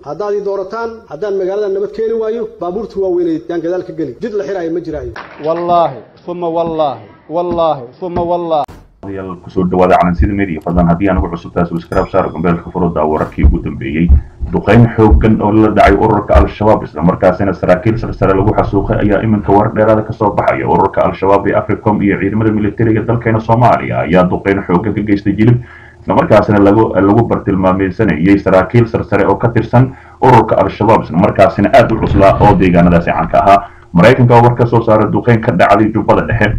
haddaad ii doorataan haddaan magaalada nabad keeni waayo baabuurta waaweyneed yaan gadaal ka geli jid la xiraayo ma jiraayo wallaahi uma wallaahi wallaahi uma wallaahi yaal kusoo dhawaada calansida media fadlan haddii aan ugu cusubtaa subscribe saar gambeelka furuda wararkii ugu dambeeyey duqeyn xoogan oo la dhacay ururka al-shabaab islamarkaasina saraakiil sarsare lagu xasuuqay ayaa iminka warar dheeraada kasoo baxaya ururka al-shabaab ee africom iyo ciidamada militariga dalkeena soomaaliya ayaa duqeyn xoogan ka geystay jilib islamarkaasina lagu lagu bartilmaameysanayay saraakiil sarsare oo ka tirsan ururka al-shabaab islamarkaasina aada u cuslaa oo deegaanadaasi caanka ahaa maraykanka oo war ka soo saaray duqeyn ka dhacday jubbada dhexe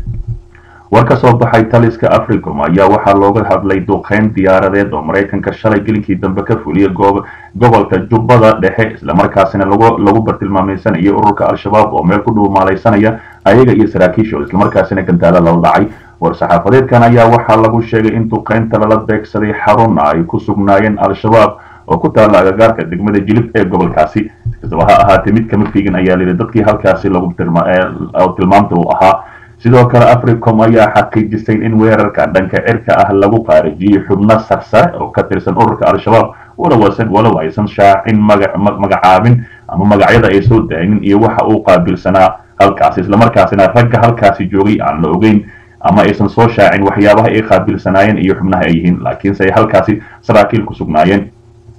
war ka soo baxay taliska africom ayaa waxaa looga hadlay duqeyn diyaaradeed oo maraykanka shalay gelinkii dambe ka fuliyay gobolka jubbada dhexe islamarkaasina lagu bartilmaameysanayay ururka al-shabaab oo meel ku dhuumaalaysanaya ayaga iyo saraakiishooda islamarkaasina gantaalo lala dhacay war-saxaafadeedkan ayaa waxaa lagu sheegay in duqeynta lala beegsaday xaruna ay ku sugnaayeen al-shabaab oo ku taalla agagaarka degmada jilib ee gobolkaasi kastaba ha ahaatee mid kama fiigin ayaa layidhi dadkii halkaasi lagu tilmaamta uu ahaa sidoo kale africom ayaa xaqiijisay in weerarka dhanka cirka ah lagu qaarajiyey xubno sarsare oo ka tirsan ururka al-shabaab walow aysan shaacin magacaabin ama magacyada ay soo daagin iyo waxa uu qaabilsanaa halkaasi islamarkaasina ragga halkaasi joogay aan la ogeyn ama aysan soo shaacin waxyaabaha ay qaabilsanaayeen iyo xubnaha ay yihiin laakiinse ay halkaasi saraakiil ku sugnaayeen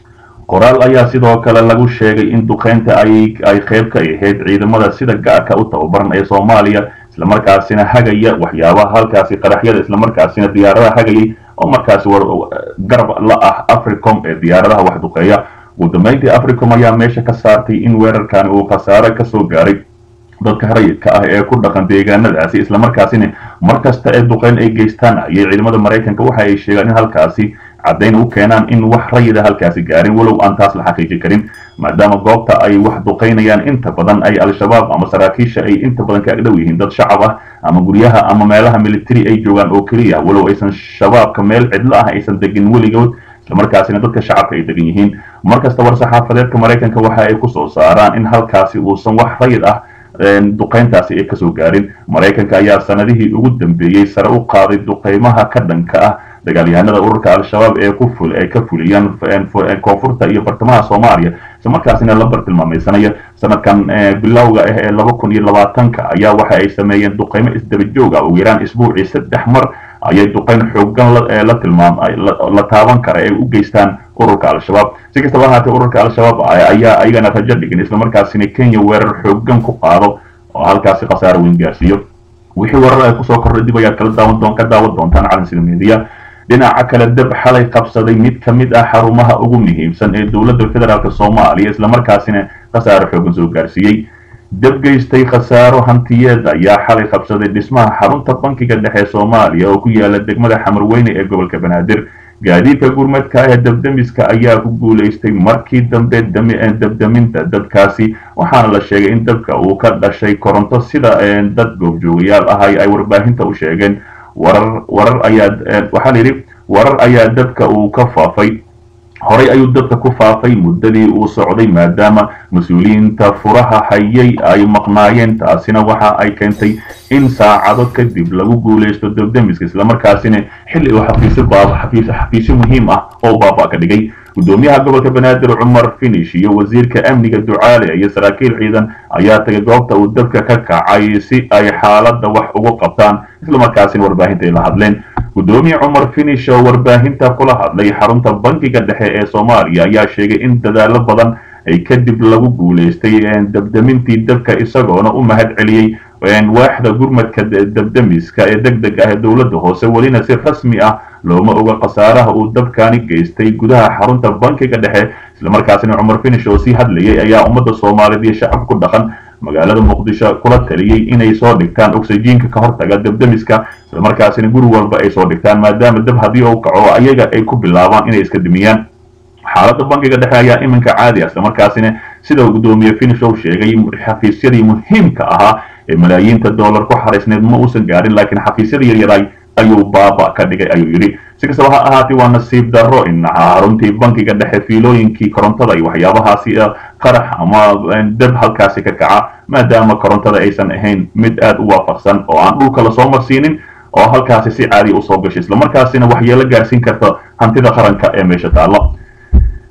qoraal ayaa sidoo kale lagu sheegay in duqeynta ay qayb ka ahayd ciidamada sida gaarka u tababaran ee soomaaliya islamarkaasina hagaya waxyaabaha halkaasi qaraxyada islamarkaasina diyaaradaha hagayay oo markaasi garab la ah africom ee diyaaradaha wax duqeeya ugu dambeyntii africom ayaa meesha ka saartay in weerarkani uu khasaare kasoo gaaray dadka rayidka ah ee ku dhaqan deegaanadaasi islamarkaasina mar kasta ee duqeyn ay geystaan ayay ciidamada maraykanka waxa ay sheegaan in halkaasi caddayn u keenaan in wax rayida halkaasi gaarin walow aan taas la xaqiiji karin maadaama goobta ay wax duqaynayaan inta badan ay al-shabaab ama saraakiisha ay inta badan ka agdhow yihiin dad shacab ah ama guryaha ama meelaha military ay joogaan oo keliya walow aysan shabaabka meel cidlo ah aysan degin weligood islamarkaasina dadka shacabka ay degan yihiin markasta war-saxaafadeedka maraykanka waxa ay kusoo saaraan in halkaasi uusan wax rayid ah duqeyntaasi ay kasoo gaarin maraykanka ayaa sanadihii ugu dambeeyey sare u qaaday duqeymaha ka dhanka ah dagaalyahanada ururka al-shabaab ee ku ful ay ka fuliyaan koonfurta iyo bartamaha soomaaliya islamarkaasina la bartilmaameysanaya sanadkan bilowga ah ee laba kun iyo labaatanka ayaa waxa ay sameeyeen duqeymo isdaba joog ah ugu yaraan isbuucii saddex mar ayay duqeyn xoogan la tilmaam la taaban kara ay u geystaan ururka al-shabaab si kastaba ahaatee ururka al-shabaab ayaa ayagana rajo dhigin islamarkaasina kenya weerar xoogan ku qaado oo halkaasi khasaaro weyn gaarsiiyo wixii warar ay kusoo kordhay dib ayaad kala daawan ka daawan doontaan calansida media dhinaca kale dab xalay qabsaday mid ka mid ah xarumaha ugu muhiimsan ee dowladda federaalk soomaaliya islamarkaasina khasaaro xoogan soo gaarsiiyey dab geystay khasaaro hantiyeed ayaa xalay qabsaday dhismaha xarunta bankiga dhexe soomaaliya oo ku yaala degmada xamarweyne ee gobolka banaadir gaadiidka gurmadka ee dabdamiska ayaa ku guulaystay markii dambe dabdaminta dabkaasi waxaana la sheegay in dabka uu ka dhashay koronto sida dad goobjoogayaal ah ay warbaahinta u sheegeen warar warar ayaa waxaa layidhi warar ayaa dabka uu ka faafay horay ayuu dabka ku faafay muddadii uu socday maadaama mas-uuliyiinta furaha hayay ay maqnaayeen taasina waxa ay keentay in saacado kadib lagu guulaysto dabdamiska islamarkaasina xilli uu xafiisyo xafiisyo muhiim ah oo baaba ka dhigay gudoomiyaha gobolka banaadir cumar finish iyo wasiirka amniga ducaale iyo saraakiil ciidan ayaa tagay goobta uu dabka ka kacay si ay xaaladda wax ugu qabtaan islamarkaasina warbaahinta ay la hadleen gudoomiye cumar finish oo warbaahinta kula hadlay xarunta bankiga dhexe ee soomaaliya ayaa sheegay in dadaalo badan ay kadib lagu guulaystay dabdamintii dabka isagoona u mahad celiyey waaxda gurmadka dabdamiska ee deg deg ah ee dowladda hoose welina si rasmi ah looma oga khasaaraha uu dabkani geystay gudaha xarunta bankiga dhexe islamarkaasina cumar finish oo sii hadlayay ayaa ummadda soomaaliyeed iyo shacab ku dhaqan magaalada muqdisho kula taliyey inay soo dhigtaan oksijiinka ka hortaga dabdamiska islamarkaasina guri walba ay soo dhigtaan maadaama dab haddii uu kaco ayaga ay ku bilaabaan inay iska dimiyaan xaaladda bankiga dhexe ayaa iminka caadi ah islamarkaasina sida uu gudoomiye finish ou sheegay xafiisyadii muhiimka ahaa ee malaayiinta dollar ku xaraysneed ma uusan gaarin laakiin xafiisyada yaryaray ayuu baaba ka dhigay ayuu yidhi si kastaba ha ahaatee waa nasiib darro in xaruntii bankiga dhexe fiilooyinkii korontada iyo waxyaabahaasi qarax ama dab halkaasi ka kaca maadaama korontada aysan ahayn mid aad u waafaqsan oo aan dhulka lasoo marsiinin oo halkaasi si caadiya usoo gashay islamarkaasina waxyeelo gaarsiin karta hantida qaranka ee meesha taalla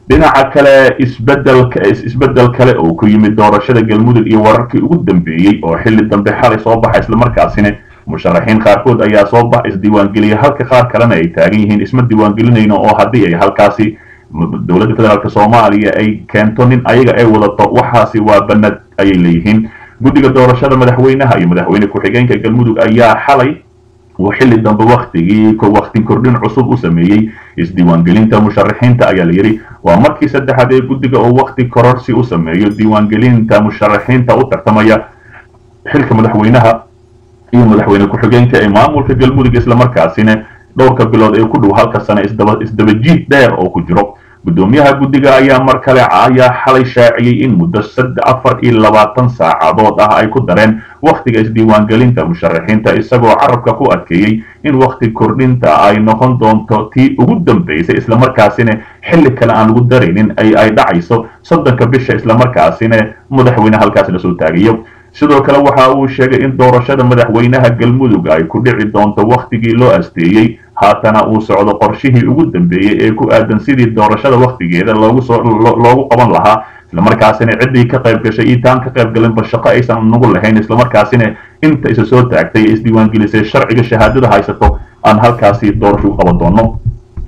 dhinaca kale isbedelka isbedel kale oo ku yimid doorashada galmudug iyo wararkii ugu dambeeyey oo xilli dambe xalay soo baxa islamarkaasina musharaxiin qaarkood ayaa soo bax isdiiwaangeliya halka qaar kalena ay taagan yihiin isma diiwaangelinayno oo haddii ay halkaasi dowladda federaalk soomaaliya ay keento nin ayaga ay wadato waxaasi waa banad ayay leeyihiin guddiga doorashada madaxweynaha iyo madaxweyne ku-xigeenka galmudug ayaa xalay uu xilli dambe waktigii wakti kordhin cusub u sameeyey isdiiwaangelinta musharaxiinta ayaa la yidhi waa markii saddexaad ee guddiga oo wakti kororsi u sameeyo diiwaangelinta musharaxiinta u tartamaya xilka madaxweynaha iyo madaxweyne ku-xigeenka ee maamulka galmudug islamarkaasina dhowrka bilood ee ku dhow halka sane isdabajiid dheer oo ku jiro guddoomiyaha guddiga ayaa mar kale ayaa xalay shaaciyey in muddo afar iyo labaatan saacadood ah ay ku dareen wakhtiga isdiiwaangelinta musharaxiinta isagoo carabka ku adkeeyey in wakhti kordhinta ay noqon doonto tii ugu dambaysay islamarkaasina xilli kale aan lagu daraynin ay dhacayso soddonka bisha islamarkaasina madaxweyne halkaas lasoo taagayo sidoo kale waxa uu sheegay in doorashada madaxweynaha galmudug ay ku dhici doonto wakhtigii loo asteeyey haatana uu socdo qorshihii ugu dambeeyey ee ku aadan sidii doorashada wakhtigeeda loogu qaban lahaa islamarkaasina ciddii ka qayb gashay iyo taan ka qayb galinba shaqo aysan nagu lahayn islamarkaasina inta isa soo taagtay ee isdiiwaangelisay sharciga shahaadada haysato aan halkaasi doorasho u qaban doono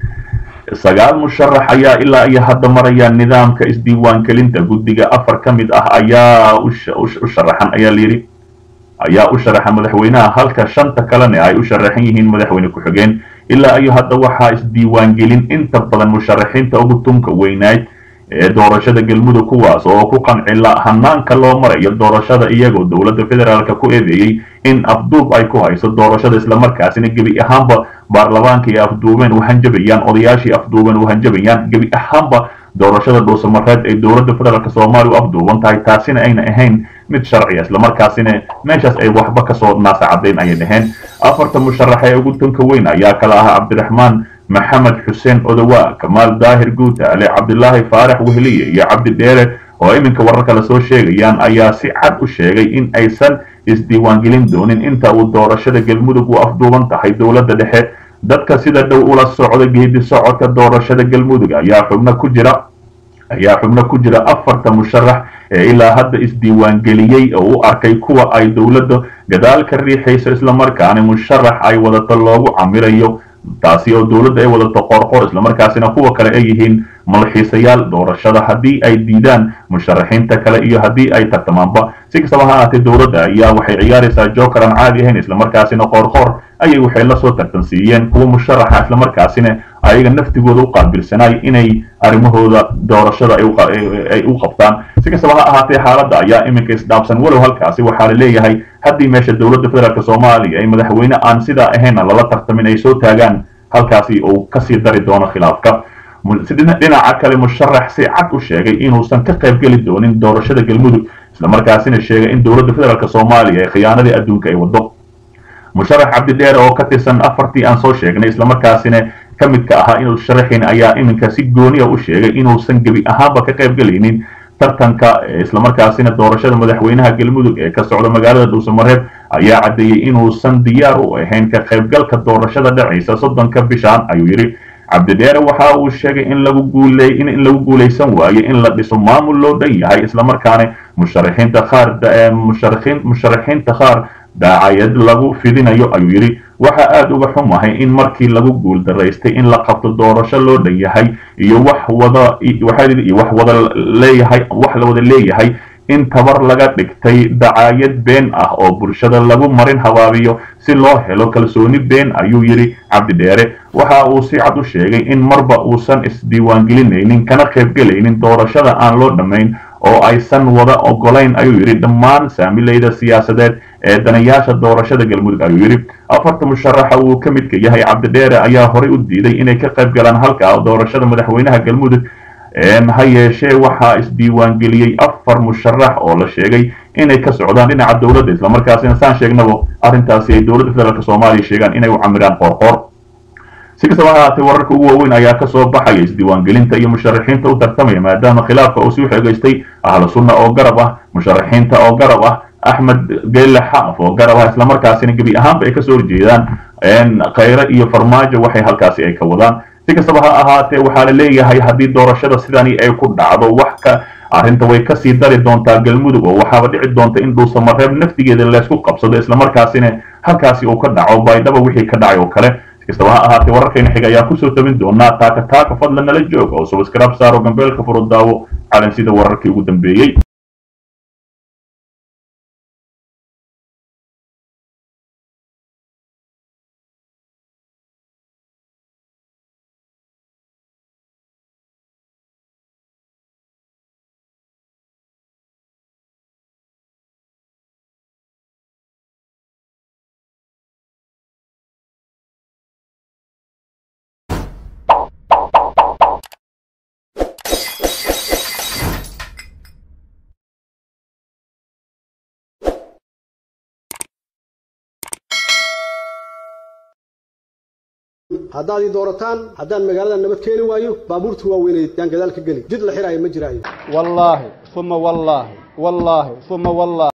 sagaal musharax ayaa ilaa iyo hadda maraya nidaamka isdiiwaangelinta guddiga afar ka mid ah ayaa u sharaxan ayaa layidhi ayaa u sharaxa madaxweynaha halka shanta kalena ay u sharaxan yihiin madaxweyne ku-xigeen ilaa iyo hadda waxaa isdiiwaangelin inta badan musharaxiinta ugu tunka weynayd ee doorashada galmudug kuwaas oo ku qancila hanaanka loo marayo doorashada iyagoo dowladda federaalk ku eedeeyey in afduub ay ku hayso doorashada islamarkaasina gebi ahaanba baarlamaanka ay afduubeen u hanjabayaan odayaashii afduubeen u hanjabayaan gebi ahaanba doorashada dhuusamareed ay dowladda federaalk soomaaliya u afduuban tahay taasina ayna ahayn mid sharciya islamarkaasina meeshaas ay waxba kasoo naasacadayn ayay dhaheen afarta musharax ee ugu tunka weyn ayaa kala ahaa cabdiraxmaan maxamed xuseen odowa kamaal daahir guutaale cabdilaahi faarax wehliye iyo cabdi dheere oo iminka wararka lasoo sheegayaan ayaa si cad u sheegay in aysan isdiiwaangelin doonin inta uu doorashada galmudug u afduuban tahay dowladda dhexe dadka sida dhow ula socda geedi socodka doorashada galmudug ayaa xubno ku jira ayaa xubno ku jira afarta musharax ee ilaa hadda isdiiwaangeliyey oo u arkay kuwa ay dowladda gadaal ka riixayso islamarkaana musharax ay wadato loogu camirayo taasi oo dowladda ay wadato qorqor islamarkaasina kuwa kale ay yihiin malxiisayaal doorashada haddii ay diidaan musharaxiinta kale iyo haddii ay tartamaanba si kastaba ha ahaatee dowladda ayaa waxay ciyaaraysaa joker aan caadi ahayn islamarkaasina qorqor ayay waxay lasoo tartansiiyeen kuwa musharaxa islamarkaasina ayaga naftigooda u qaabilsanaay inay arrimahooda doorashada ay u qabtaan si kastaba ha ahaatee xaaladda ayaa iminka isdhaabsan walow halkaasi waxaa la leeyahay haddii meesha dowladda federaalk soomaaliya ay madaxweyne aan sidaa ahayna lala tartamin ay soo taagaan halkaasi uu kasii dari doono khilaafka dhinaca kale musharax si cad u sheegay inuusan ka qaybgeli doonin doorashada galmudug islamarkaasina sheegay in dowladda federaalk soomaaliya ee khiyaanadii adduunka ay wado musharax cabdidheere oo ka tirsan afartii aan soo sheegnay islamarkaasina ka midka ahaa inuu sharaxin ayaa iminka si gooniya u sheegay inuusan gebi ahaanba ka qaybgelaynin tartanka islamarkaasina doorashada madaxweynaha galmudug ee ka socda magaalada dhuusamareeb ayaa caddeeyey inuusan diyaar u ahayn ka qaybgalka doorashada dhacaysa soddonka bishaan ayuu yidhi cabdidheere waxa uu sheegay in lagu guuley in lagu guulaysan waayo in la dhiso maamul loo dhan yahay islamarkaana musharaxiinta qaar musharaxiin musharaxiinta qaar daacayad lagu fidinayo ayuu yidhi waxa aada uga xumahay in markii lagu guul daraystay in la qabto doorasho loo dhan yahay iyo wax wada iyo wax wada leeyahay wax la wada leeyahay in tabar laga dhigtay dacaayad been ah oo bulshada lagu marin habaabiyo si loo helo kalsooni been ayuu yidhi cabdidheere waxa uu si cad u sheegay in marba uusan isdiiwaangelinaynin kana qaybgelaynin doorashada aan loo dhammayn oo aysan wada ogolayn ayuu yidhi dhammaan saamileyda siyaasadeed ee danayaasha doorashada galmudug ayuu yidhi afarta musharaxa uu ka midka yahay cabdidheere ayaa horey u diiday inay ka qayb galaan halka doorashada madaxweynaha galmudug ha yeeshee waxaa isdiiwaangeliyey afar musharax oo la sheegay inay ka socdaan dhinaca dowladda islamarkaasina saan sheegnaba arrintaasi ay dowladda federaalk soomaaliya sheegaan inay u camiraan qoorqoor si kastaba ahaatee wararka ugu waaweyn ayaa kasoo baxaya isdiiwaangelinta iyo musharaxiinta u tartamaya maadaama khilaafka uu sii xeegaystay ahlu sunna oo garab ah musharaxiinta oo garab ah axmed geelle xaaf oo garab ah islamarkaasina gebi ahaanba ay kasoo horjeedaan khayre iyo farmaajo waxay halkaasi ay ka wadaan si kastaba ha ahaatee waxaa la leeyahay haddii doorashada sidani ay ku dhacdo wax ka arrinta way kasii dari doontaa galmudug oo waxaaba dhici doonta in dhuusamareeb naftigeeda laysku qabsado islamarkaasina halkaasi uu ka dhaco baydhaba wixii ka dhacay oo kale si kastaba ha ahaatee wararkayna xiga ayaa kusoo tabin doonaa taaka taaka fadlan nala joog oo subscribe saaro gambeelka furo daawo calan sida wararkii ugu dambeeyey haddaad ii doorataan haddaan magaalada nabad keeni waayo baabuurta waaweynay yaan gadaal ka geli jid la xiraayo ma jiraayo wallaahi uma wallaahi wallaahi uma wallaahi